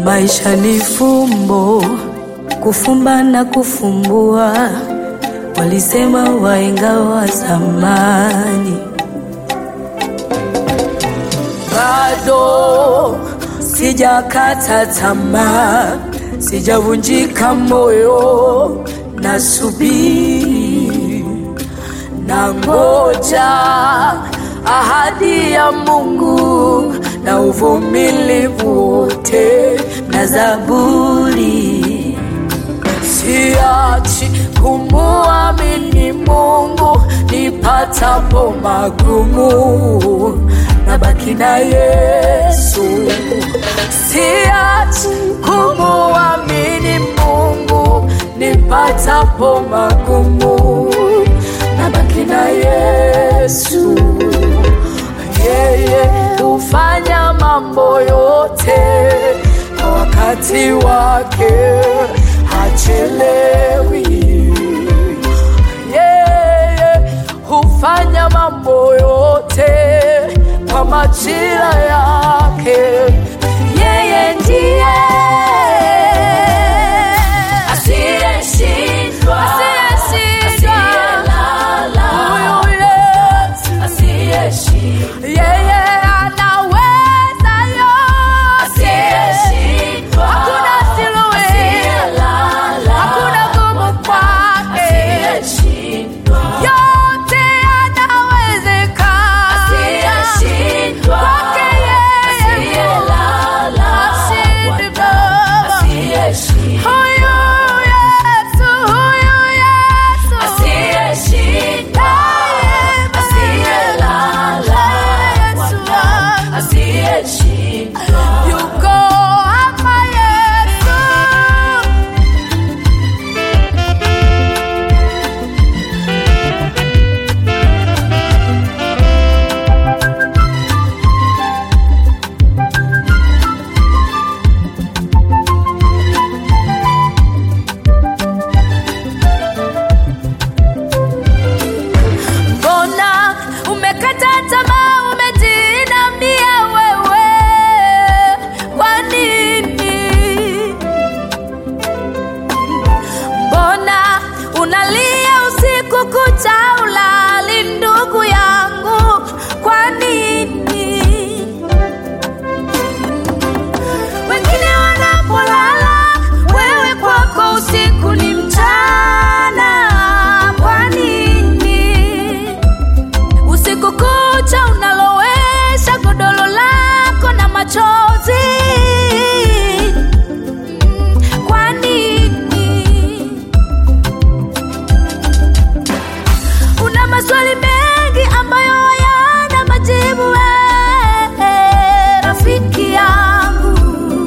Maisha ni fumbo, kufumba na kufumbua, walisema wahenga wa zamani. Bado sijakata tamaa, sijavunjika moyo, nasubiri na ngoja ahadi ya Mungu na uvumilivu wote na Zaburi. Siachi kumuamini Mungu nipatapo magumu, nabaki na Yesu. Siachi kumuamini Mungu nipatapo magumu, nabaki na Yesu. Yeye hufanya mambo yote kwa wakati wake, hachelewi. Yeye hufanya mambo yote kwa majira yake. Yeye ndiye Asiyeshindwa, asiyeshindwa, asiyelala, huyu Yesu asiyeshindwa, yeye anaweza yote, asiyeshindwa, hakuna siluwe, asiyelala, hakuna gumu kwake, asiyeshindwa, yote yanawezekana asiyeshindwa, kwake yeye, asiyelala, ashindi Baba. asiyeshindwa, Huyu Yesu, huyu Yesu, asiyeshindwa, asiyelala, Yesu wangu. asiyeshindwa. yuko hapa Yesu. Mbona umekata tamaa, umejinamia wewe? Kwa nini? Mbona unalia usiku kucha, ulali ndugu yangu? Kwa nini? Wengine wanapolala, wewe kwako usiku ni mchana. Kwa nini? Usiku kucha unalowesha godoro lako na machozi. Mm, Kwa nini? Una maswali mengi ambayo hayana majibu. eh, Rafiki yangu,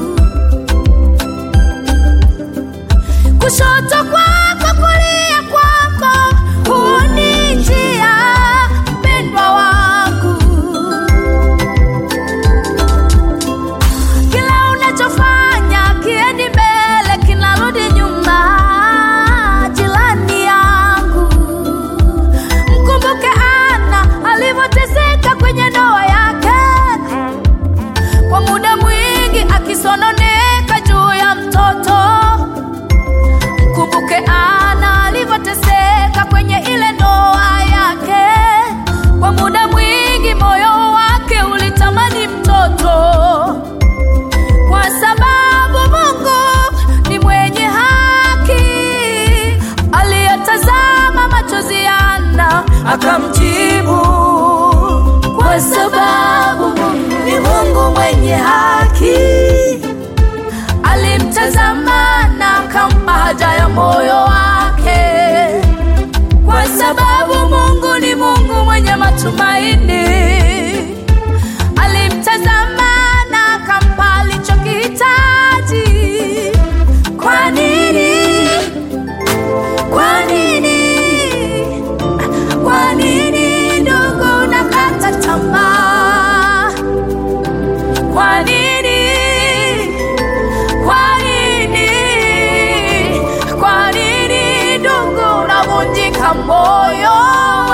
kushoto kwako, kulia kwako, huni njia, mpendwa wangu. Kila unachofanya kiendi mbele, kinarudi nyuma. Jirani yangu, mkumbuke Ana alivyoteseka kwenye ndoa yake kwa muda mwingi akisononeka juu ya mtoto. Mkumbuke Ana alivyoteseka kwenye ile ndoa yake. Kwa muda mwingi moyo wake ulitamani mtoto, kwa sababu Mungu ni mwenye haki. Aliyatazama machozi ya Ana akamjibu, kwa sababu Mungu ni Mungu mwenye haki alimtazama na akampa haja ya moyo wake, kwa sababu Mungu ni Mungu mwenye matumaini. Alimtazama na akampa alichokihitaji. Kwa nini? Kwa nini? Kwa nini ndugu unakata tamaa? Kwa nini? Kwa nini? Kwa nini ndugu unavunjika moyo?